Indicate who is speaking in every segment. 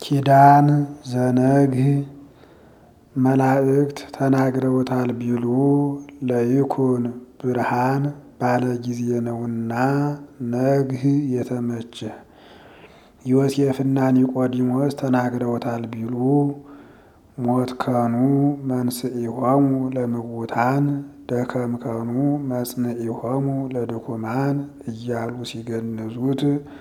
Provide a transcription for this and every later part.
Speaker 1: ኪዳን ዘነግህ መላእክት ተናግረውታል ቢሉ ለይኩን ብርሃን ባለ ጊዜ ነውና ነግህ የተመቸ ዮሴፍና ኒቆዲሞስ ተናግረውታል ቢሉ ሞትከኑ መንስኢሆሙ ለምውታን ደከምከኑ መጽንኢሆሙ ለድኩማን እያሉ ሲገንዙት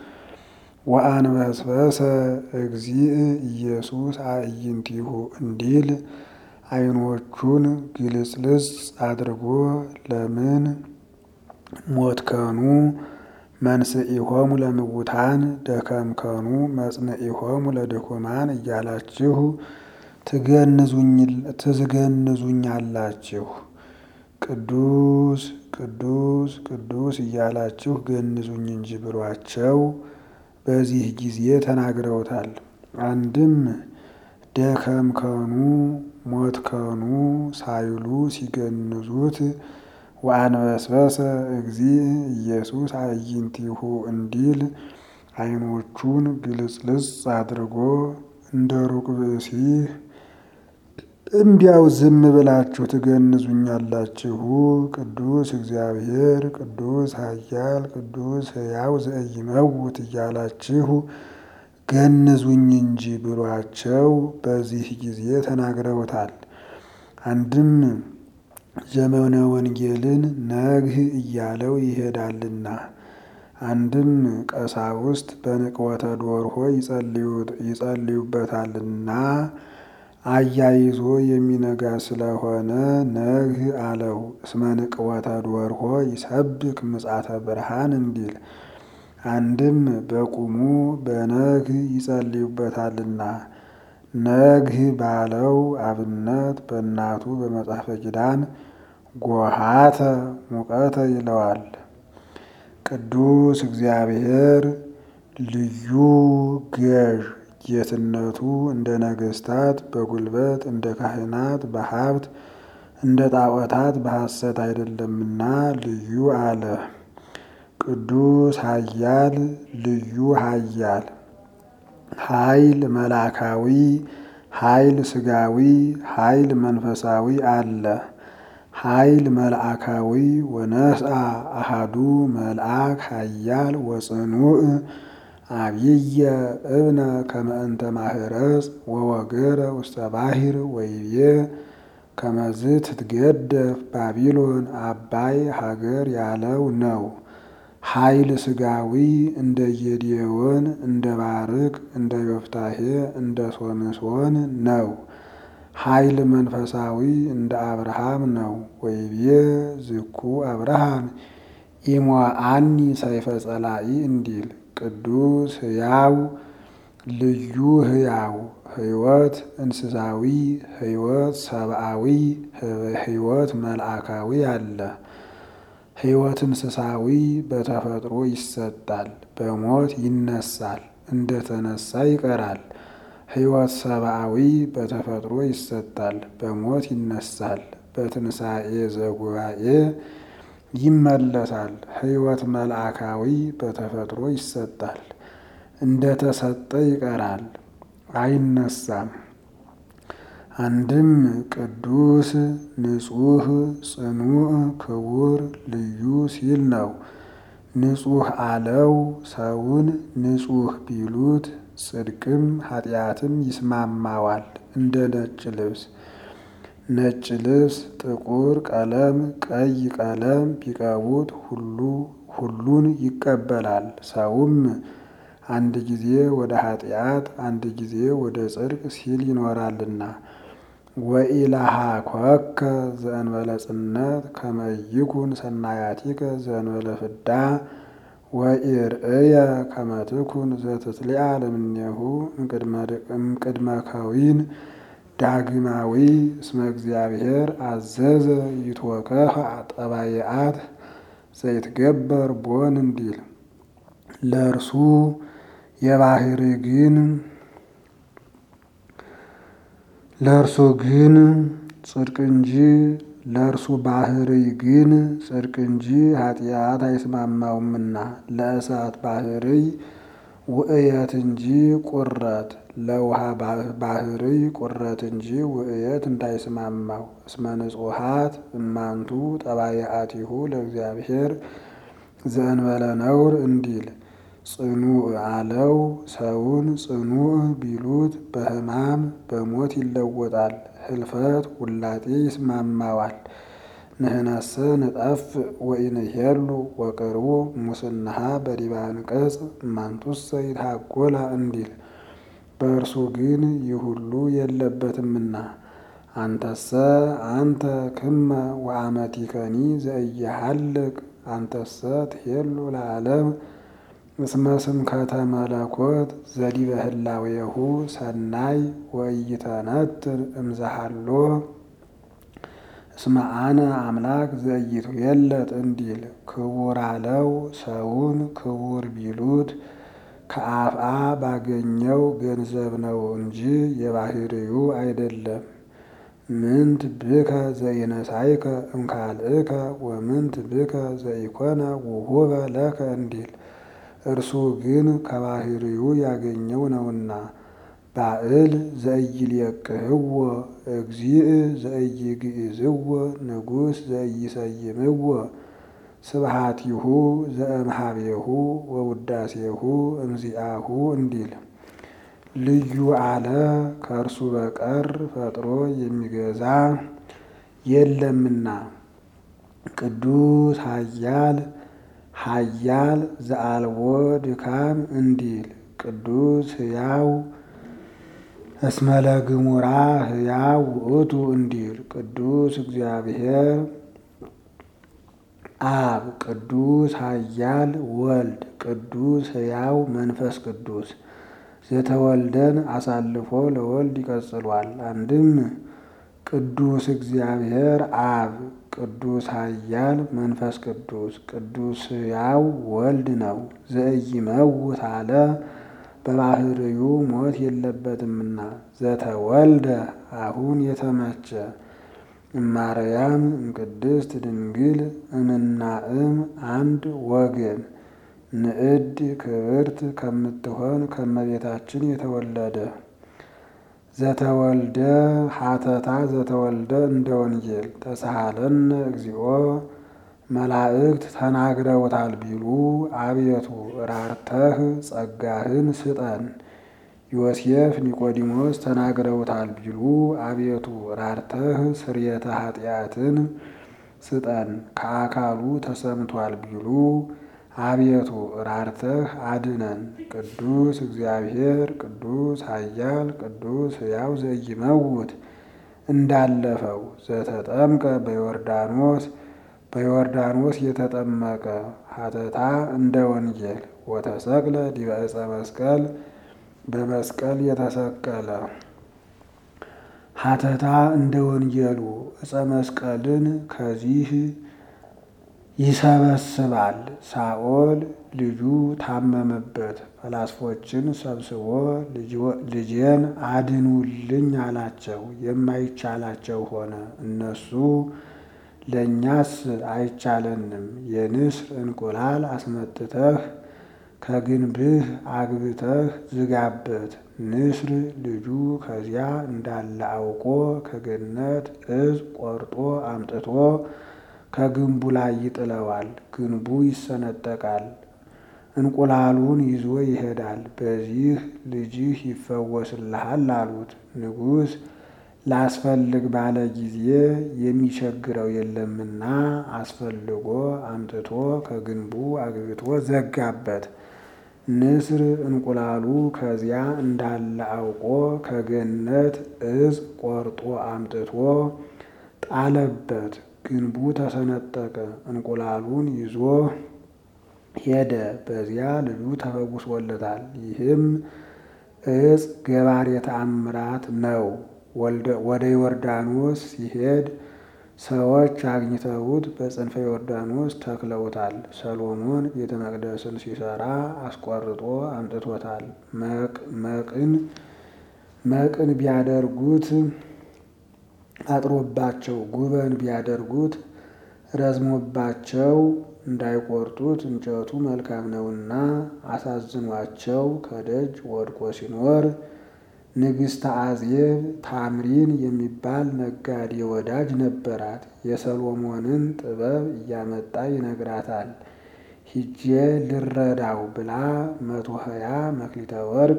Speaker 1: ወአንበስበሰ እግዚእ ኢየሱስ አዕይንቲሁ እንዲል ዓይኖቹን ግልጽልጽ አድርጎ ለምን ሞትከኑ መንስኢሆሙ ለምውታን ደከምከኑ መጽንኢሆሙ ለድኩማን እያላችሁ ትዝገንዙኛላችሁ። ቅዱስ ቅዱስ ቅዱስ እያላችሁ ገንዙኝ እንጂ ብሏቸው በዚህ ጊዜ ተናግረውታል። አንድም ደከምከኑ ሞትከኑ ሳይሉ ሲገንዙት ወአንበስበሰ እግዚእ ኢየሱስ አዕይንቲሁ እንዲል ዓይኖቹን ግልጽልጽ አድርጎ እንደ ሩቅ ብእሲ እንዲያው ዝም ብላችሁ ትገንዙኛላችሁ። ቅዱስ እግዚአብሔር ቅዱስ ኃያል ቅዱስ ሕያው ዘኢይመውት እያላችሁ ገንዙኝ እንጂ ብሏቸው በዚህ ጊዜ ተናግረውታል። አንድም ዘመነ ወንጌልን ነግህ እያለው ይሄዳልና፣ አንድም ቀሳውስት በንቅወተ ዶርሆ ይጸልዩበታልና አያይዞ የሚነጋ ስለሆነ ነግህ አለው። እስመ ንቅወተ ዶርሆ ይሰብክ ምጻተ ብርሃን እንዲል አንድም በቁሙ በነግህ ይጸልዩበታልና ነግህ ባለው አብነት በእናቱ በመጽሐፈ ኪዳን ጎሃተ ሙቀተ ይለዋል። ቅዱስ እግዚአብሔር ልዩ ገዥ ጌትነቱ እንደ ነገስታት በጉልበት እንደ ካህናት በሀብት እንደ ጣዖታት በሐሰት አይደለምና ልዩ አለ። ቅዱስ ኃያል ልዩ ኃያል ኃይል መላካዊ ኃይል ስጋዊ ኃይል መንፈሳዊ አለ። ኃይል መልአካዊ ወነስአ አሃዱ መልአክ ኃያል ወጽኑዕ አብየ እብነ ከመ እንተ ማህረጽ ወወገረ ውስተ ባሕር ወይቤ ከመዝ ትትገደፍ ባቢሎን አባይ ሀገር ያለው ነው። ኃይል ስጋዊ እንደ ጌዴዎን እንደ ባርቅ እንደ ዮፍታሄ እንደ ሶምሶን ነው። ኃይል መንፈሳዊ እንደ አብርሃም ነው። ወይቤ ዝኩ አብርሃም ኢሞአኒ ሰይፈ ጸላኢ እንዲል ቅዱስ ሕያው ልዩ ሕያው ሕይወት እንስሳዊ ሕይወት ሰብአዊ ሕይወት መልአካዊ አለ። ሕይወት እንስሳዊ በተፈጥሮ ይሰጣል፣ በሞት ይነሳል፣ እንደተነሳ ይቀራል። ሕይወት ሰብአዊ በተፈጥሮ ይሰጣል፣ በሞት ይነሳል፣ በትንሣኤ ዘጉባኤ ይመለሳል። ሕይወት መልአካዊ በተፈጥሮ ይሰጣል፣ እንደተሰጠ ይቀራል፣ አይነሳም። አንድም ቅዱስ ንጹሕ ጽኑዕ ክቡር ልዩ ሲል ነው። ንጹሕ አለው ሰውን ንጹሕ ቢሉት ጽድቅም ኃጢአትም ይስማማዋል እንደ ነጭ ልብስ ነጭ ልብስ ጥቁር ቀለም ቀይ ቀለም ቢቀቡት ሁሉ ሁሉን ይቀበላል። ሰውም አንድ ጊዜ ወደ ኃጢአት አንድ ጊዜ ወደ ጽድቅ ሲል ይኖራልና ወኢላሃ ኮከ ዘእንበለ ጽነት ከመ ይኩን ሰናያቲከ ዘእንበለ ፍዳ ወኢርእየ ከመ ትኩን ዘትትሊአ ለምኔሁ እምቅድመ ከዊን ዳግማዊ እስመ እግዚአብሔር አዘዘ ይትወከፍ ጠባይአት ዘይትገበር ቦን እንዲል ለእርሱ የባህሪ ግን ለእርሱ ግን ጽድቅ እንጂ ለእርሱ ባህሪ ግን ጽድቅ እንጂ ኃጢአት አይስማማውምና ለእሳት ባህሪ ውእየት እንጂ ቁረት ለውሃ ባህርይ ቁረት እንጂ ውእየት እንዳይስማማው እስመ ንጹሐት እማንቱ ጠባየአቲሁ ለእግዚአብሔር ዘእንበለ ነውር እንዲል ጽኑዕ አለው። ሰውን ጽኑዕ ቢሉት በሕማም በሞት ይለወጣል። ህልፈት ውላጤ ይስማማዋል። ንህነሰ ንጠፍ ወኢንሄሉ ወቅርቡ ሙስናሃ በዲበ አንቀጽ እማንቱሰ ይትሃጎላ እንዲል በእርሱ ግን ይህ ሁሉ የለበትምና። አንተሰ አንተ ክመ ወአመቲከኒ ዘኢየሐልቅ አንተሰ ትሄሉ ለዓለም እስመ ስምከተ መለኮት ዘዲበ ህላዌሁ ሰናይ ወኢይተነትን እምዘሃሎ እስመ አነ አምላክ ዘኢይትዌለጥ እንዲል ክቡር አለው። ሰውን ክቡር ቢሉት ከአፍአ ባገኘው ገንዘብ ነው እንጂ የባህርዩ አይደለም። ምንት ብከ ዘኢነሳይከ እምካልእከ ወምንት ብከ ዘኢኮነ ውሁበ ለከ እንዲል እርሱ ግን ከባህርዩ ያገኘው ነውና። ባዕል ዘኢይልየቅህዎ እግዚእ ዘኢይግዕዝዎ ንጉሥ ዘኢይሰይምዎ ስብሐቲሁ ዘእምሃቤሁ ወውዳሴሁ እምዚአሁ እንዲል ልዩ አለ። ከእርሱ በቀር ፈጥሮ የሚገዛ የለምና። ቅዱስ ኃያል ኃያል ዘአልቦ ድካም እንዲል ቅዱስ ሕያው እስመ ለግሙራ ሕያው ውእቱ እንዲል ቅዱስ እግዚአብሔር አብ ቅዱስ ኃያል ወልድ ቅዱስ ሕያው መንፈስ ቅዱስ ዘተወልደን አሳልፎ ለወልድ ይቀጽሏል። አንድም ቅዱስ እግዚአብሔር አብ ቅዱስ ኃያል መንፈስ ቅዱስ ቅዱስ ሕያው ወልድ ነው። ዘኢይመውት አለ በባህርዩ ሞት የለበትምና። ዘተወልደ አሁን የተመቸ እማርያም እምቅድስት ድንግል እምናእም አንድ ወገን ንዕድ ክብርት ከምትሆን ከመቤታችን የተወለደ ዘተወልደ ሀተታ ዘተወልደ እንደ ወንጌል ተሳሃለነ እግዚኦ መላእክት ተናግረውታል ቢሉ አቤቱ ራርተህ ጸጋህን ስጠን። ዮሴፍ ኒቆዲሞስ ተናግረውታል ቢሉ አቤቱ ራርተህ ስርየተ ኃጢአትን ስጠን። ከአካሉ ተሰምቷል ቢሉ አቤቱ ራርተህ አድነን። ቅዱስ እግዚአብሔር ቅዱስ ኃያል ቅዱስ ሕያው ዘኢይመውት እንዳለፈው ዘተጠምቀ በዮርዳኖስ በዮርዳኖስ የተጠመቀ ሀተታ እንደ ወንጌል ወተሰቅለ ዲበ ዕፀ መስቀል በመስቀል የተሰቀለ ሀተታ እንደ ወንጌሉ ዕፀ መስቀልን ከዚህ ይሰበስባል። ሳኦል ልጁ ታመመበት። ፈላስፎችን ሰብስቦ ልጄን አድኑልኝ አላቸው። የማይቻላቸው ሆነ። እነሱ ለእኛስ አይቻለንም፣ የንስር እንቁላል አስመጥተህ ከግንብህ አግብተህ ዝጋበት። ንስር ልጁ ከዚያ እንዳለ አውቆ ከገነት እጽ ቆርጦ አምጥቶ ከግንቡ ላይ ይጥለዋል። ግንቡ ይሰነጠቃል። እንቁላሉን ይዞ ይሄዳል። በዚህ ልጅህ ይፈወስልሃል አሉት። ንጉሥ ላስፈልግ ባለ ጊዜ የሚቸግረው የለምና አስፈልጎ አምጥቶ ከግንቡ አግብቶ ዘጋበት። ንስር እንቁላሉ ከዚያ እንዳለ አውቆ ከገነት እጽ ቆርጦ አምጥቶ ጣለበት። ግንቡ ተሰነጠቀ። እንቁላሉን ይዞ ሄደ። በዚያ ልጁ ተፈውሶለታል። ይህም እጽ ገባሬ ተአምራት ነው። ወደ ዮርዳኖስ ሲሄድ ሰዎች አግኝተውት በጽንፈ ዮርዳኖስ ተክለውታል። ሰሎሞን ቤተ መቅደስን ሲሰራ አስቆርጦ አምጥቶታል። መቅን መቅን ቢያደርጉት አጥሮባቸው ጉበን ቢያደርጉት ረዝሞባቸው እንዳይቆርጡት እንጨቱ መልካም ነውና አሳዝኗቸው ከደጅ ወድቆ ሲኖር ንግሥተ አዜብ ታምሪን የሚባል ነጋዴ ወዳጅ ነበራት። የሰሎሞንን ጥበብ እያመጣ ይነግራታል። ሂጄ ልረዳው ብላ መቶ ሀያ መክሊተ ወርቅ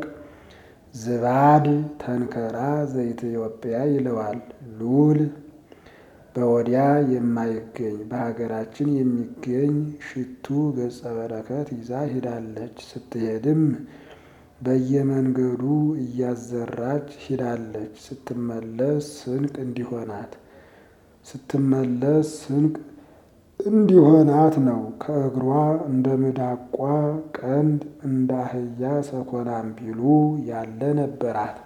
Speaker 1: ዝባድ ተንከራ ዘኢትዮጵያ ይለዋል ሉል በወዲያ የማይገኝ በሀገራችን የሚገኝ ሽቱ ገጸ በረከት ይዛ ሂዳለች። ስትሄድም በየመንገዱ እያዘራች ሂዳለች። ስትመለስ ስንቅ እንዲሆናት ስትመለስ ስንቅ እንዲሆናት ነው። ከእግሯ እንደ ሚዳቋ ቀንድ እንደ አህያ ሰኮናም ቢሉ ያለ ነበራት።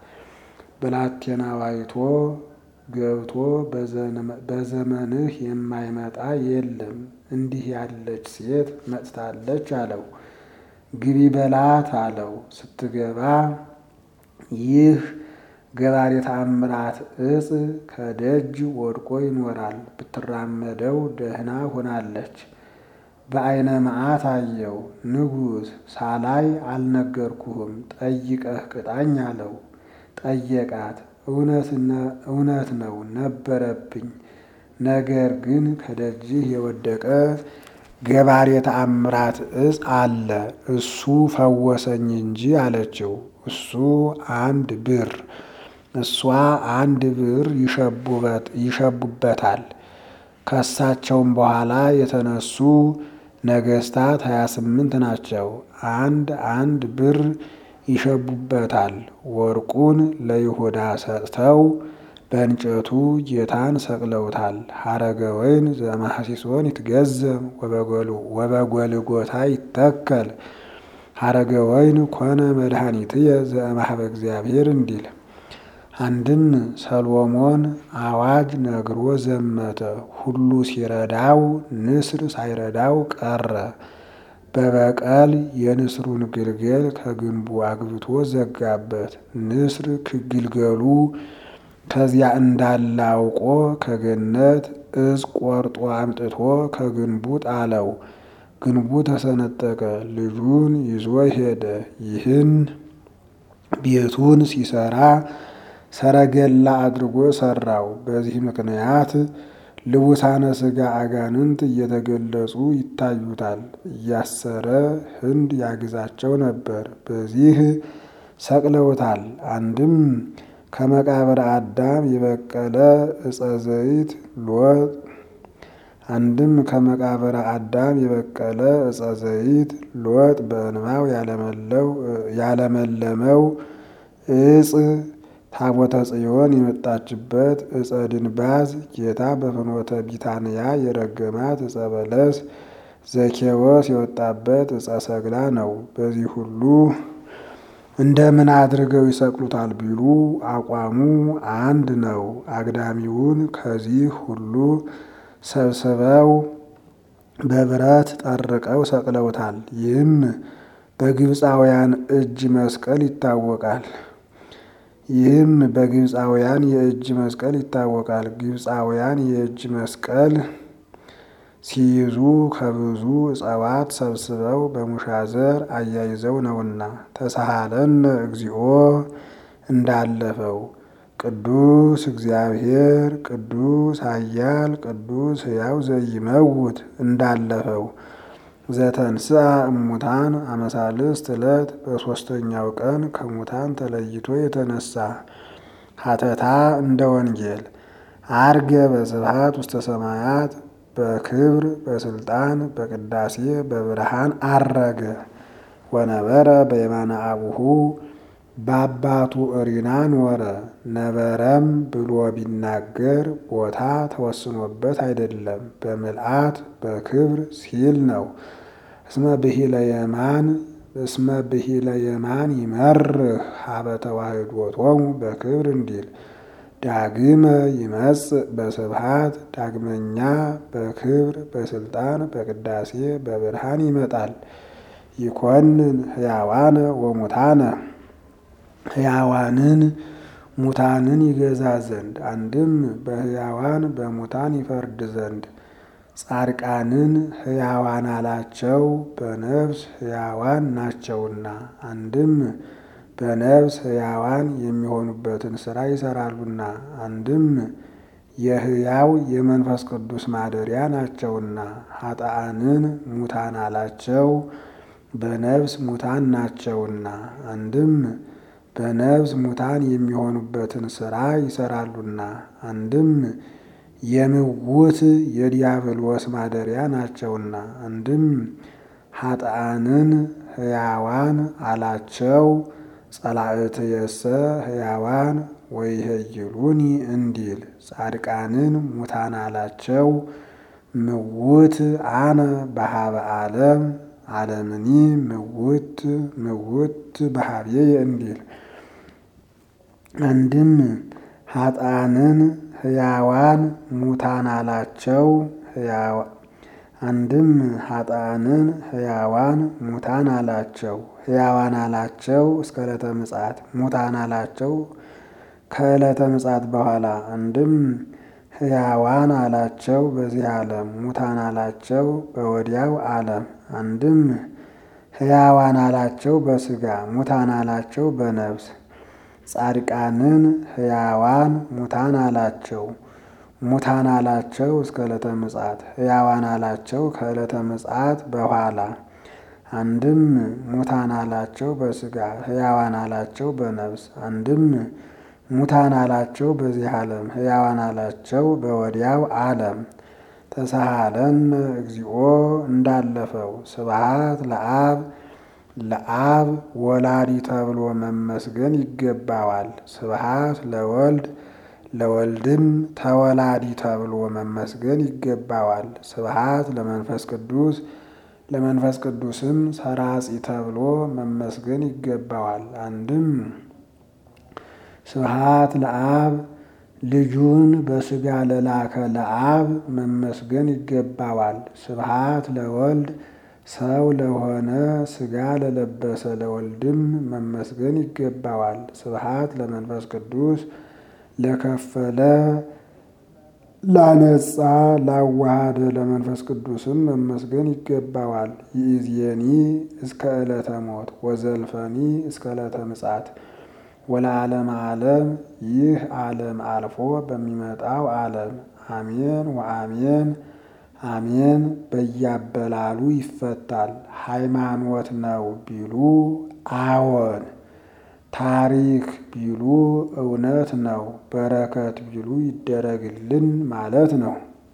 Speaker 1: ብላቴናው አይቶ ገብቶ በዘመንህ የማይመጣ የለም እንዲህ ያለች ሴት መጥታለች አለው። ግቢ በላት አለው። ስትገባ ይህ ገባሬ ተአምራት እጽ ከደጅ ወድቆ ይኖራል። ብትራመደው ደህና ሆናለች። በዓይነ መዓት አየው። ንጉሥ ሳላይ አልነገርኩህም ጠይቀህ ቅጣኝ አለው። ጠየቃት። እውነት ነው ነበረብኝ። ነገር ግን ከደጅህ የወደቀ ገባሬ ተአምራት እጽ አለ እሱ ፈወሰኝ እንጂ አለችው። እሱ አንድ ብር እሷ አንድ ብር ይሸቡበታል። ከሳቸውም በኋላ የተነሱ ነገስታት ሀያ ስምንት ናቸው። አንድ አንድ ብር ይሸቡበታል። ወርቁን ለይሁዳ ሰጥተው በእንጨቱ ጌታን ሰቅለውታል። ሀረገ ወይን ዘማሐሲሶን ይትገዘም ወበጎልጎታ ይተከል ሀረገ ወይን ኮነ መድኃኒትየ ዘእምኀበ እግዚአብሔር እንዲል አንድም ሰሎሞን አዋጅ ነግሮ ዘመተ። ሁሉ ሲረዳው ንስር ሳይረዳው ቀረ። በበቀል የንስሩን ግልገል ከግንቡ አግብቶ ዘጋበት። ንስር ግልገሉ ከዚያ እንዳለ አውቆ ከገነት እጽ ቆርጦ አምጥቶ ከግንቡ ጣለው። ግንቡ ተሰነጠቀ። ልጁን ይዞ ሄደ። ይህን ቤቱን ሲሰራ ሰረገላ አድርጎ ሰራው። በዚህ ምክንያት ልቡሳነ ሥጋ አጋንንት እየተገለጹ ይታዩታል። እያሰረ ህንድ ያግዛቸው ነበር። በዚህ ሰቅለውታል። አንድም ከመቃብር አዳም የበቀለ ዕፀ ዘይት ሎጥ አንድም ከመቃብር አዳም የበቀለ ዕፀ ዘይት ሎጥ በእንባው ያለመለመው እጽ ታቦተ ጽዮን የመጣችበት ዕፀ ድንባዝ ጌታ በፍኖተ ቢታንያ የረገማት ዕፀ በለስ ዘኬዎስ የወጣበት ዕፀ ሰግላ ነው። በዚህ ሁሉ እንደምን አድርገው ይሰቅሉታል ቢሉ አቋሙ አንድ ነው። አግዳሚውን ከዚህ ሁሉ ሰብስበው በብረት ጠርቀው ሰቅለውታል። ይህም በግብፃውያን እጅ መስቀል ይታወቃል። ይህም በግብፃውያን የእጅ መስቀል ይታወቃል። ግብፃውያን የእጅ መስቀል ሲይዙ ከብዙ እጽዋት ሰብስበው በሙሻዘር አያይዘው ነውና ተሳሃለን እግዚኦ እንዳለፈው ቅዱስ እግዚአብሔር ቅዱስ ኃያል ቅዱስ ሕያው ዘይመውት እንዳለፈው ዘተንስአ እሙታን አመሳልስት ዕለት በሦስተኛው ቀን ከሙታን ተለይቶ የተነሳ ሀተታ እንደ ወንጌል አርገ በስብሐት ውስተ ሰማያት በክብር በስልጣን በቅዳሴ በብርሃን አረገ ወነበረ በየማነ አቡሁ በአባቱ እሪና ኖረ። ነበረም ብሎ ቢናገር ቦታ ተወስኖበት አይደለም፣ በምልአት በክብር ሲል ነው። እስመ ብሂለ የማን እስመ ብሂለ የማን ይመርህ ሀበ ተዋሕዶቶሙ በክብር እንዲል ዳግመ ይመጽእ በስብሐት ዳግመኛ በክብር በስልጣን በቅዳሴ በብርሃን ይመጣል። ይኮንን ሕያዋነ ወሙታነ ሕያዋንን ሙታንን ይገዛ ዘንድ አንድም በሕያዋን በሙታን ይፈርድ ዘንድ ጻድቃንን ሕያዋን አላቸው በነፍስ ሕያዋን ናቸውና። አንድም በነፍስ ሕያዋን የሚሆኑበትን ሥራ ይሰራሉና። አንድም የሕያው የመንፈስ ቅዱስ ማደሪያ ናቸውና። ኃጥአንን ሙታን አላቸው በነፍስ ሙታን ናቸውና። አንድም በነፍስ ሙታን የሚሆኑበትን ሥራ ይሰራሉና። አንድም የምውት የዲያብሎስ ማደሪያ ናቸውና። አንድም ኃጥአንን ሕያዋን አላቸው ጸላእትየሰ ሕያዋን ወይሄይሉኒ እንዲል ጻድቃንን ሙታን አላቸው ምውት አነ በሀበ ዓለም ዓለምኒ ምውት ምውት በሀብየ እንዲል አንድም ኃጥአንን ሕያዋን ሙታን አላቸው አንድም ኃጥአንን ሕያዋን ሙታን አላቸው ሕያዋን አላቸው እስከ ዕለተ ምጽአት ሙታን አላቸው ከዕለተ ምጽአት በኋላ። አንድም ሕያዋን አላቸው በዚህ ዓለም ሙታን አላቸው በወዲያው ዓለም። አንድም ሕያዋን አላቸው በሥጋ ሙታን አላቸው በነፍስ። ጻድቃንን ሕያዋን ሙታን አላቸው ሙታን አላቸው እስከ ዕለተ ምጽአት ሕያዋን አላቸው ከዕለተ ምጽአት በኋላ። አንድም ሙታን አላቸው በሥጋ ሕያዋን አላቸው በነፍስ። አንድም ሙታን አላቸው በዚህ ዓለም ሕያዋን አላቸው በወዲያው ዓለም። ተሳሃለነ እግዚኦ እንዳለፈው ስብሃት ለአብ ለአብ ወላዲ ተብሎ መመስገን ይገባዋል። ስብሃት ለወልድ ለወልድም ተወላዲ ተብሎ መመስገን ይገባዋል። ስብሃት ለመንፈስ ቅዱስ ለመንፈስ ቅዱስም ሰራጺ ተብሎ መመስገን ይገባዋል። አንድም ስብሃት ለአብ ልጁን በሥጋ ለላከ ለአብ መመስገን ይገባዋል። ስብሃት ለወልድ ሰው ለሆነ ሥጋ ለለበሰ ለወልድም መመስገን ይገባዋል። ስብሃት ለመንፈስ ቅዱስ ለከፈለ ላነጻ ላዋሃደ ለመንፈስ ቅዱስም መመስገን ይገባዋል። ይእዜኒ እስከ ዕለተ ሞት ወዘልፈኒ እስከ ዕለተ ምጽአት ወለዓለመ ዓለም ይህ ዓለም አልፎ በሚመጣው ዓለም አሜን ወአሜን አሜን። በያበላሉ ይፈታል። ሃይማኖት ነው ቢሉ አዎን፣ ታሪክ ቢሉ እውነት ነው፣ በረከት ቢሉ ይደረግልን ማለት ነው።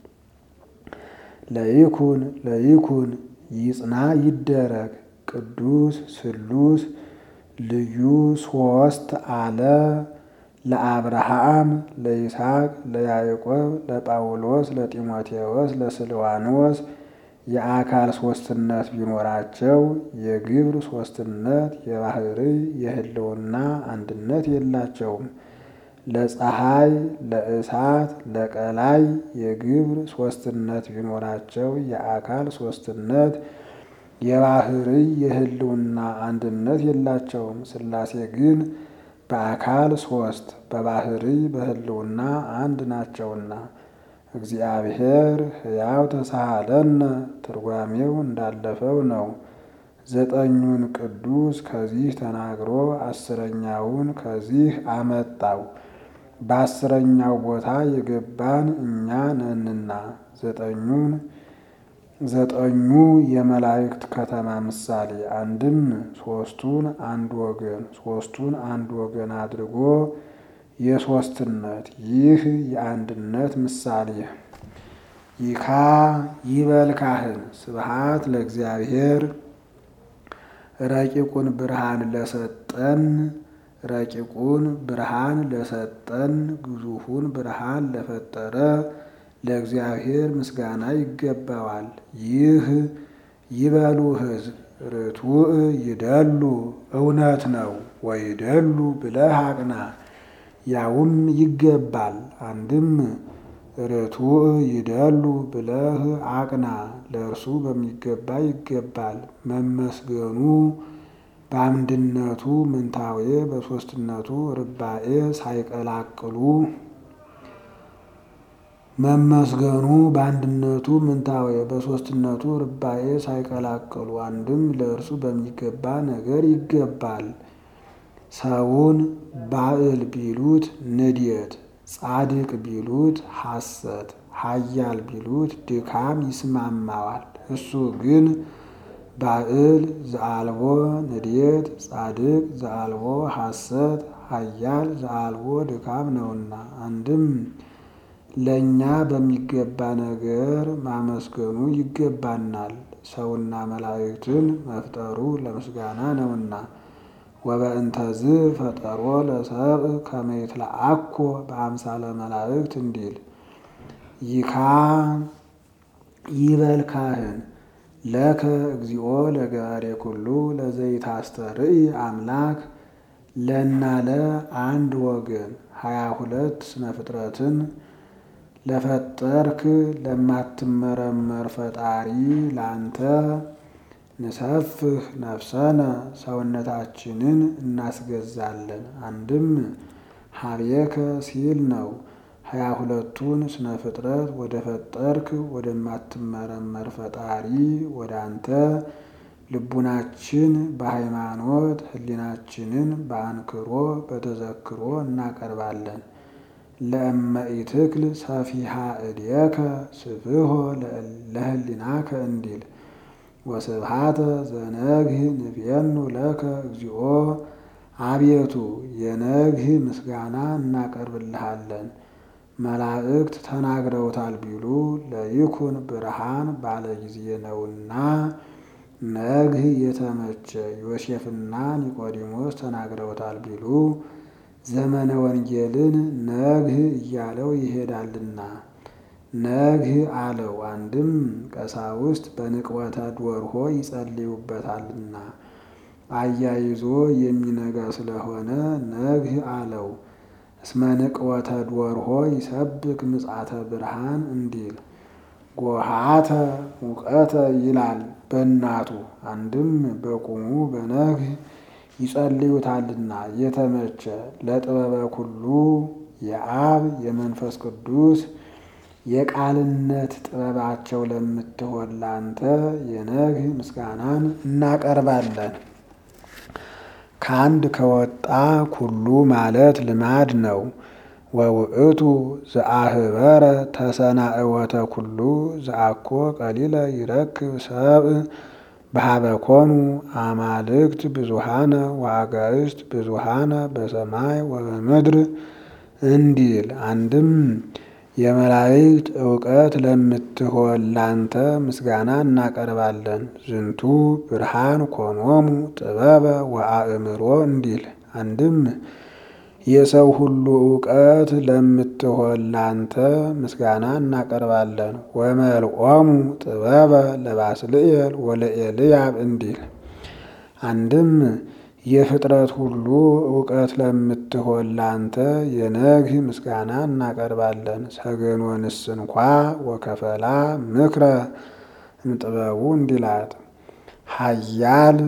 Speaker 1: ለይኩን ለይኩን ይጽና ይደረግ ቅዱስ ስሉስ ልዩ ሶስት አለ ለአብርሃም ለይስሐቅ ለያዕቆብ ለጳውሎስ ለጢሞቴዎስ ለስልዋኖስ የአካል ሶስትነት ቢኖራቸው የግብር ሶስትነት የባህርይ የህልውና አንድነት የላቸውም። ለፀሐይ ለእሳት ለቀላይ የግብር ሶስትነት ቢኖራቸው የአካል ሶስትነት የባህርይ የህልውና አንድነት የላቸውም። ሥላሴ ግን በአካል ሶስት በባህርይ በህልውና አንድ ናቸውና። እግዚአብሔር ሕያው ተሳሃለነ ትርጓሜው እንዳለፈው ነው። ዘጠኙን ቅዱስ ከዚህ ተናግሮ አስረኛውን ከዚህ አመጣው። በአስረኛው ቦታ የገባን እኛ ነንና ዘጠኙን ዘጠኙ የመላእክት ከተማ ምሳሌ አንድም ሶስቱን አንድ ወገን ሶስቱን አንድ ወገን አድርጎ የሶስትነት ይህ የአንድነት ምሳሌ ይካ ይበል ካህን ስብሃት ለእግዚአብሔር ረቂቁን ብርሃን ለሰጠን ረቂቁን ብርሃን ለሰጠን ግዙፉን ብርሃን ለፈጠረ ለእግዚአብሔር ምስጋና ይገባዋል። ይህ ይበሉ ሕዝብ ርቱዕ ይደሉ እውነት ነው ወይደሉ ብለህ አቅና ያውም ይገባል። አንድም ርቱዕ ይደሉ ብለህ አቅና ለእርሱ በሚገባ ይገባል። መመስገኑ በአንድነቱ ምንታዌ በሦስትነቱ ርባኤ ሳይቀላቅሉ መመስገኑ በአንድነቱ ምንታዌ በሦስትነቱ ርባኤ ሳይቀላቅሉ አንድም ለእርሱ በሚገባ ነገር ይገባል። ሰውን ባዕል ቢሉት ንዴት፣ ጻድቅ ቢሉት ሐሰት፣ ኃያል ቢሉት ድካም ይስማማዋል። እሱ ግን ባዕል ዘአልቦ ንዴት፣ ጻድቅ ዘአልቦ ሐሰት፣ ኃያል ዘአልቦ ድካም ነውና አንድም ለእኛ በሚገባ ነገር ማመስገኑ ይገባናል። ሰውና መላእክትን መፍጠሩ ለምስጋና ነውና ወበእንተዝ ፈጠሮ ለሰብእ ከመ ይትለአኮ በአምሳለ መላእክት እንዲል ይካ ይበል ካህን ለከ እግዚኦ ለገባሬ ኩሉ ለዘይታስተርኢ አምላክ ለናለ አንድ ወገን ሀያ ሁለት ስነ ፍጥረትን ለፈጠርክ ለማትመረመር ፈጣሪ ላንተ ንሰፍህ ነፍሰነ ሰውነታችንን እናስገዛለን። አንድም ሀቤከ ሲል ነው። ሀያ ሁለቱን ስነ ፍጥረት ወደ ፈጠርክ ወደማትመረመር ፈጣሪ ወደ አንተ ልቡናችን በሃይማኖት ሕሊናችንን በአንክሮ በተዘክሮ እናቀርባለን። ለእመኢትክል ሰፊሃ እድየከ ስፍሖ ለህሊናከ እንዲል ወስብሃተ ዘነግህ ንቤኑ ለከ እግዚኦ አቤቱ የነግህ ምስጋና እናቀርብልሃለን። መላእክት ተናግረውታል ቢሉ ለይኩን ብርሃን ባለ ጊዜ ነውና ነግህ የተመቸ ዮሴፍና ኒቆዲሞስ ተናግረውታል ቢሉ ዘመነ ወንጌልን ነግህ እያለው ይሄዳልና ነግህ አለው። አንድም ቀሳውስት በንቅወተ ዶርሆ ይጸልዩበታልና አያይዞ የሚነጋ ስለሆነ ነግህ አለው። እስመ ንቅወተ ዶርሆ ይሰብክ ምጽአተ ብርሃን እንዲል ጎሃተ ሙቀተ ይላል በእናቱ አንድም በቁሙ በነግህ ይጸልዩታልና የተመቸ ለጥበበ ኩሉ የአብ የመንፈስ ቅዱስ የቃልነት ጥበባቸው ለምትሆን ላንተ የነግህ ምስጋናን እናቀርባለን። ከአንድ ከወጣ ኩሉ ማለት ልማድ ነው። ወውእቱ ዘአህበረ ተሰናእወተ ኩሉ ዘአኮ ቀሊለ ይረክብ ሰብእ በሀበኮኑ አማልክት ብዙሃነ ወአጋዕዝት ብዙሃነ በሰማይ ወበምድር እንዲል አንድም የመላእክት እውቀት ለምትሆን ላንተ ምስጋና እናቀርባለን። ዝንቱ ብርሃን ኮኖሙ ጥበበ ወአእምሮ እንዲል አንድም የሰው ሁሉ እውቀት ለምትሆን ላንተ ምስጋና እናቀርባለን። ወመልኦሙ ጥበበ ለባስልኤል ወለኤልያብ እንዲል አንድም የፍጥረት ሁሉ እውቀት ለምትሆን ላንተ የነግህ ምስጋና እናቀርባለን። ሰገኖንስ እንኳ ወከፈላ ምክረ እምጥበቡ እንዲላት ሀያል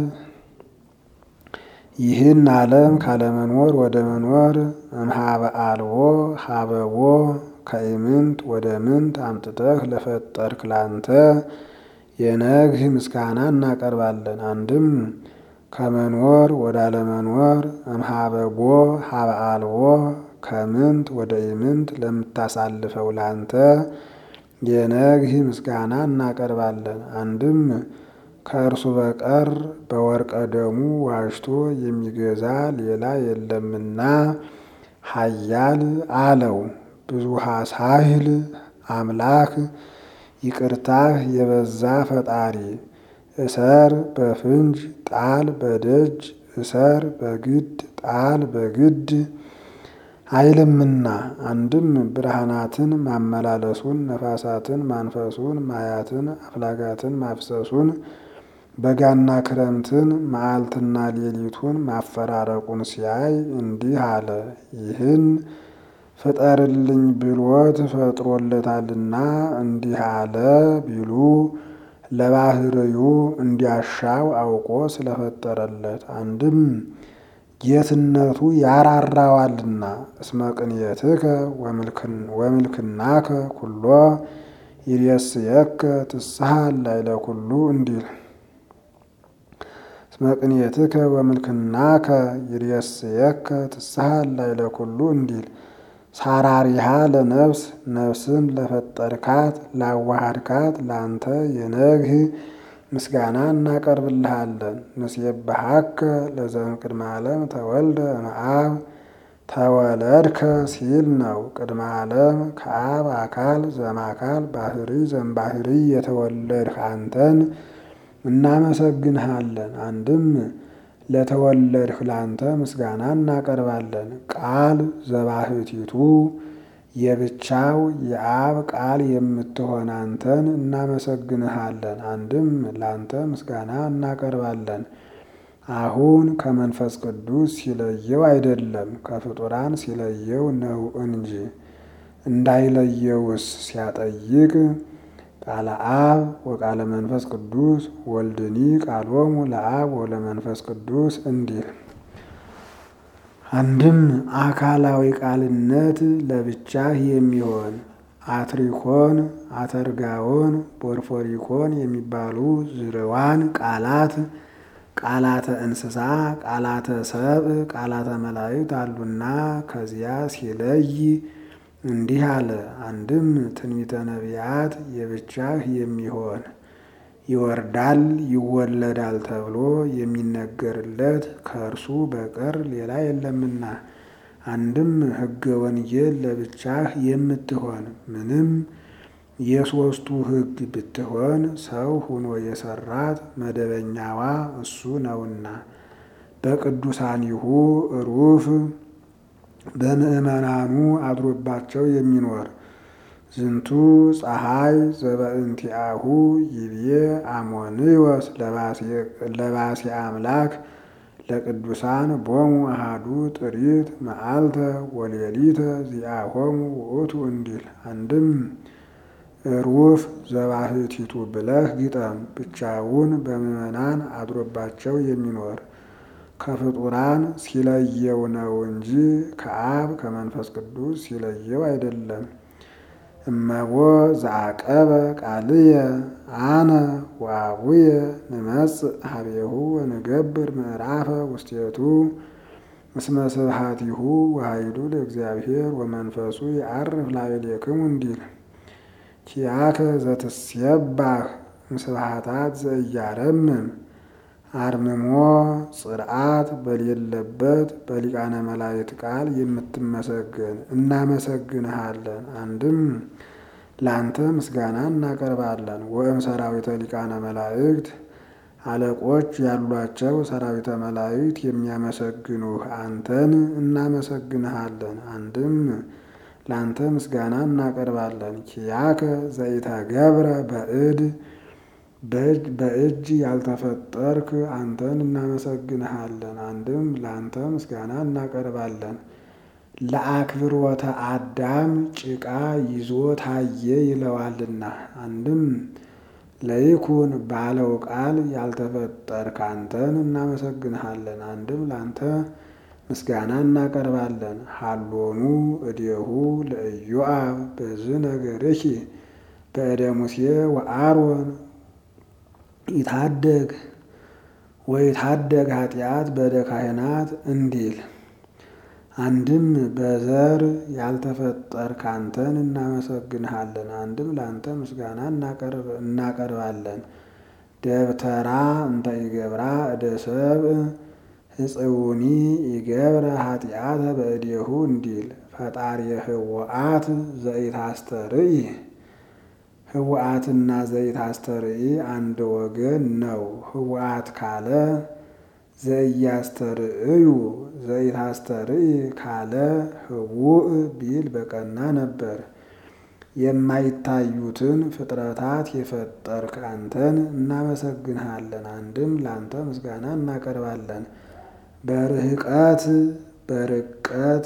Speaker 1: ይህን ዓለም ካለመኖር ወደ መኖር እምሃበ አልቦ ሀበቦ ከኢምንት ወደ ምንት አምጥተህ ለፈጠርክ ላንተ የነግህ ምስጋና እናቀርባለን። አንድም ከመኖር ወደ አለመኖር እምሃበቦ ሀበ አልቦ ከምንት ወደ ኢምንት ለምታሳልፈው ላንተ የነግህ ምስጋና እናቀርባለን። አንድም ከእርሱ በቀር በወርቀ ደሙ ዋጅቶ የሚገዛ ሌላ የለምና ሀያል አለው። ብዙሃ ሳህል አምላክ ይቅርታህ የበዛ ፈጣሪ እሰር በፍንጅ ጣል በደጅ እሰር በግድ ጣል በግድ አይልምና አንድም ብርሃናትን ማመላለሱን ነፋሳትን ማንፈሱን ማያትን አፍላጋትን ማፍሰሱን በጋና ክረምትን መዓልትና ሌሊቱን ማፈራረቁን ሲያይ እንዲህ አለ። ይህን ፍጠርልኝ ብሎት ፈጥሮለታልና እንዲህ አለ ቢሉ ለባህርዩ እንዲያሻው አውቆ ስለፈጠረለት አንድም ጌትነቱ ያራራዋልና። እስመ ቅንየትከ ወምልክናከ ኩሎ ይሬስየከ ትስሐ ላዕለ ኩሉ እንዲል እስመ ቅንየትከ ወምልክናከ ይሬስየከ ትስሐ ላዕለ ኩሉ እንዲል ሳራሪሃ ለነፍስ ነፍስን ለፈጠርካት ላዋሃድካት ላንተ የነግህ ምስጋና እናቀርብልሃለን። ንሴብሐከ ለዘእምቅድመ ዓለም ተወልደ እምአብ ተወለድከ ሲል ነው። ቅድመ ዓለም ከአብ አካል ዘእምአካል ባህሪ ዘእምባህሪ የተወለድህ አንተን እናመሰግንሃለን። አንድም ለተወለድህ ላንተ ምስጋና እናቀርባለን። ቃል ዘባህቲቱ የብቻው የአብ ቃል የምትሆን አንተን እናመሰግንሃለን። አንድም ላንተ ምስጋና እናቀርባለን። አሁን ከመንፈስ ቅዱስ ሲለየው አይደለም ከፍጡራን ሲለየው ነው እንጂ እንዳይለየውስ ሲያጠይቅ ቃለ አብ ወቃለ መንፈስ ቅዱስ ወልድኒ ቃሎሙ ለአብ ወለመንፈስ ቅዱስ እንዲል አንድም አካላዊ ቃልነት ለብቻህ የሚሆን አትሪኮን፣ አተርጋዎን፣ ፖርፎሪኮን የሚባሉ ዝርዋን ቃላት ቃላተ እንስሳ፣ ቃላተ ሰብእ፣ ቃላተ መላእክት አሉና ከዚያ ሲለይ እንዲህ አለ። አንድም ትንቢተ ነቢያት የብቻህ የሚሆን ይወርዳል ይወለዳል ተብሎ የሚነገርለት ከእርሱ በቀር ሌላ የለምና። አንድም ሕገ ወንጌል ለብቻህ የምትሆን ምንም የሦስቱ ሕግ ብትሆን ሰው ሆኖ የሰራት መደበኛዋ እሱ ነውና በቅዱሳኒሁ ሩፍ በምእመናኑ አድሮባቸው የሚኖር ዝንቱ ፀሐይ ዘበእንቲአሁ ይብዬ አሞንዮስ ለባሴ አምላክ ለቅዱሳን ቦሙ አሃዱ ጥሪት መዓልተ ወሌሊተ ዚአሆሙ ውእቱ እንዲል አንድም ሩፍ ዘባህቲቱ ብለህ ግጠም። ብቻውን በምእመናን አድሮባቸው የሚኖር ከፍጡራን ሲለየው ነው እንጂ ከአብ ከመንፈስ ቅዱስ ሲለየው አይደለም። እመቦ ዘአቀበ ቃልየ አነ ወአቡየ ንመጽእ ሀቤሁ ወንገብር ምዕራፈ ውስቴቱ እስመ ስብሐቲሁ ወኃይሉ ለእግዚአብሔር ወመንፈሱ የዐርፍ ላዕሌክሙ እንዲል ኪያከ ዘትሴባህ ምስብሐታት ዘኢያረምም አርምሞ ጽርዓት በሌለበት በሊቃነ መላእክት ቃል የምትመሰገን እናመሰግንሃለን። አንድም ለአንተ ምስጋና እናቀርባለን። ወእም ሰራዊተ ሊቃነ መላእክት አለቆች ያሏቸው ሰራዊተ መላእክት የሚያመሰግኑህ አንተን እናመሰግንሃለን። አንድም ለአንተ ምስጋና እናቀርባለን። ኪያከ ዘኢተገብረ በእድ በእጅ ያልተፈጠርክ አንተን እናመሰግንሃለን። አንድም ለአንተ ምስጋና እናቀርባለን። ለአክብሮተ አዳም ጭቃ ይዞ ታየ ይለዋልና። አንድም ለይኩን ባለው ቃል ያልተፈጠርክ አንተን እናመሰግንሃለን። አንድም ለአንተ ምስጋና እናቀርባለን። ሀሎኑ እዴሁ ለኢዮአብ በዝ ነገርኪ በእደ ሙሴ ወአሮን ይታደግ ወይታደግ ኃጢአት በእደ ካህናት እንዲል አንድም በዘር ያልተፈጠርክ አንተን እናመሰግንሃለን። አንድም ለአንተ ምስጋና እናቀርባለን። ደብተራ እንተ ይገብራ እደ ሰብእ ህፅውኒ ይገብረ ኃጢአተ በእዴሁ እንዲል ፈጣሪ ህወአት ዘኢታስተርኢ ህወአትና ዘኢታስተርኢ አንድ ወገን ነው። ህወአት ካለ ዘኢያስተርእዩ ዘኢታስተርኢ ካለ ህውእ ቢል በቀና ነበር። የማይታዩትን ፍጥረታት የፈጠርክ አንተን እናመሰግንሃለን። አንድም ለአንተ ምስጋና እናቀርባለን። በርህቀት በርቀት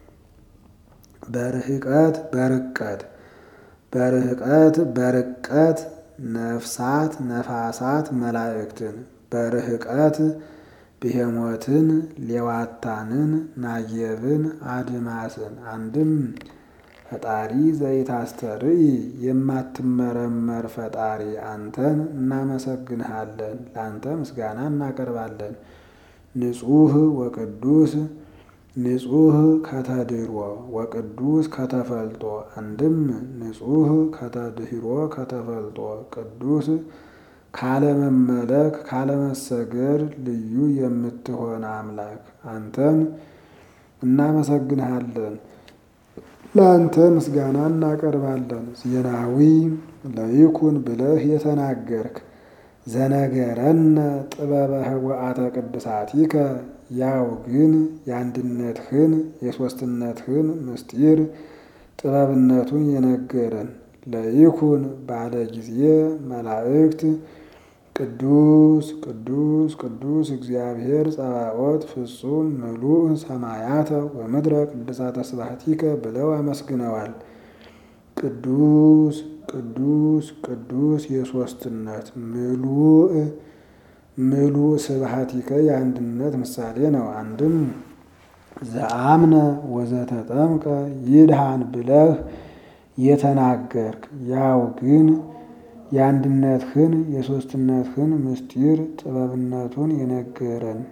Speaker 1: በርህቀት በርቀት በርህቀት በርቀት ነፍሳት ነፋሳት መላእክትን በርህቀት ብሄሞትን፣ ሌዋታንን፣ ናጌብን፣ አድማስን አንድም ፈጣሪ ዘይታስተርኢ የማትመረመር ፈጣሪ አንተን እናመሰግንሃለን፣ ለአንተ ምስጋና እናቀርባለን። ንጹሕ ወቅዱስ ንጹሕ ከተድሮ ወቅዱስ ከተፈልጦ አንድም ንጹሕ ከተድህሮ ከተፈልጦ ቅዱስ ካለመመለክ ካለመሰገድ ልዩ የምትሆን አምላክ አንተን እናመሰግንሃለን ለአንተ ምስጋና እናቀርባለን። ዜናዊ ለይኩን ብለህ የተናገርክ ዘነገረነ ጥበበ ኅቡዓተ ቅድሳቲከ ያው ግን የአንድነትህን የሦስትነትህን ምስጢር ጥበብነቱን የነገረን ለይኩን ባለ ጊዜ መላእክት ቅዱስ ቅዱስ ቅዱስ እግዚአብሔር ጸባኦት ፍጹም ምሉእ ሰማያተ ወምድረ ቅድሳተ ስብሐቲከ ብለው አመስግነዋል። ቅዱስ ቅዱስ ቅዱስ የሦስትነት ምሉእ ምሉእ ስብሐቲከ የአንድነት ምሳሌ ነው። አንድም ዘአምነ ወዘተጠምቀ ይድሃን ብለህ የተናገርክ ያው ግን የአንድነትህን የሦስትነትህን ምስጢር ጥበብነቱን የነገረን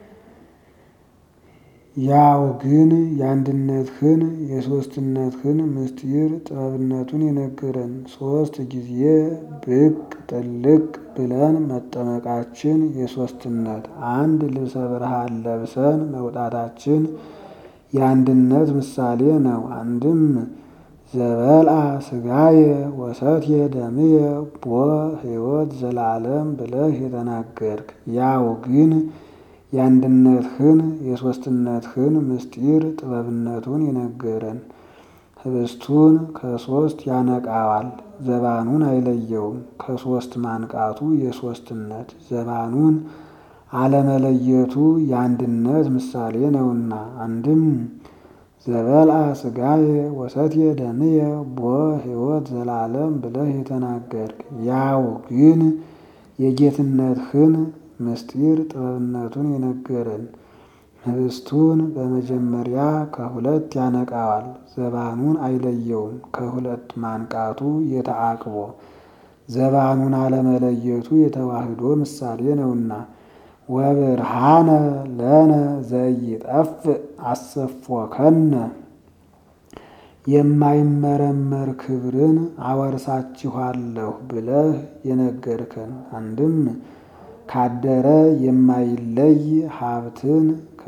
Speaker 1: ያው ግን የአንድነትህን የሦስትነትህን ምስጢር ጥበብነቱን የነገረን ሦስት ጊዜ ብቅ ጥልቅ ብለን መጠመቃችን የሦስትነት አንድ ልብሰ ብርሃን ለብሰን መውጣታችን የአንድነት ምሳሌ ነው። አንድም ዘበልአ ሥጋየ ወሰትየ ደምየ ቦ ሕይወት ዘላለም ብለህ የተናገርክ ያው ግን የአንድነትህን የሦስትነትህን ምስጢር ጥበብነቱን የነገረን ህብስቱን ከሦስት ያነቃዋል፣ ዘባኑን አይለየውም። ከሦስት ማንቃቱ የሦስትነት ዘባኑን አለመለየቱ የአንድነት ምሳሌ ነውና አንድም ዘበልአ ሥጋየ ወሰትየ ደምየ ቦ ሕይወት ዘላለም ብለህ የተናገርክ ያው ግን የጌትነትህን ምስጢር ጥበብነቱን የነገረን ህብስቱን በመጀመሪያ ከሁለት ያነቃዋል፣ ዘባኑን አይለየውም። ከሁለት ማንቃቱ የተአቅቦ ዘባኑን አለመለየቱ የተዋህዶ ምሳሌ ነውና ወብርሃነ ለነ ዘይጠፍእ አሰፎከነ የማይመረመር ክብርን አወርሳችኋለሁ ብለህ የነገርከን አንድም ካደረ የማይለይ ሀብትን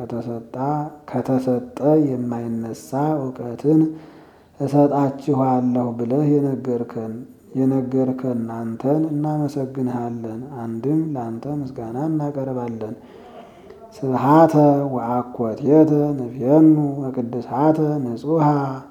Speaker 1: ከተሰጠ የማይነሳ እውቀትን እሰጣችኋለሁ ብለህ የነገርከን የነገርከን አንተን እናመሰግንሃለን። አንድም ለአንተ ምስጋና እናቀርባለን። ስብሃተ ወአኮቴተ ንፍየኑ ወቅድሳተ ንጹሃ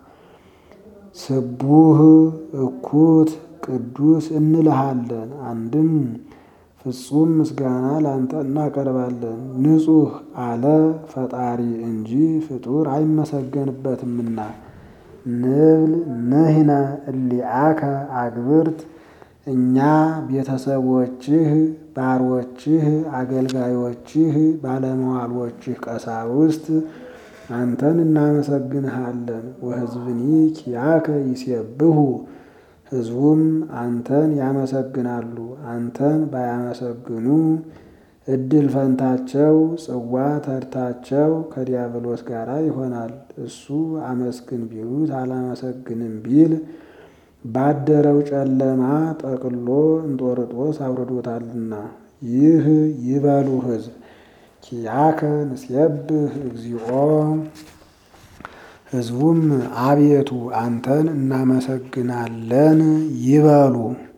Speaker 1: ስቡህ እኩት ቅዱስ እንልሃለን። አንድም ፍጹም ምስጋና ለአንተ እናቀርባለን። ንጹሕ አለ ፈጣሪ እንጂ ፍጡር አይመሰገንበትምና። ንብል ንሕነ እሊአከ አግብርት እኛ ቤተሰቦችህ፣ ባሮችህ፣ አገልጋዮችህ፣ ባለመዋሎችህ ቀሳውስት አንተን እናመሰግንሃለን። ወሕዝብኒ ኪያከ ይሴብሑ ሕዝቡም አንተን ያመሰግናሉ። አንተን ባያመሰግኑ እድል ፈንታቸው ጽዋ ተርታቸው ከዲያብሎስ ጋር ይሆናል። እሱ አመስግን ቢሉት አላመሰግንም ቢል ባደረው ጨለማ ጠቅሎ እንጦርጦስ አውርዶታልና። ይህ ይበሉ ሕዝብ ኪያከ ንሴብህ እግዚኦ ሕዝቡም አቤቱ አንተን እናመሰግናለን ይበሉ።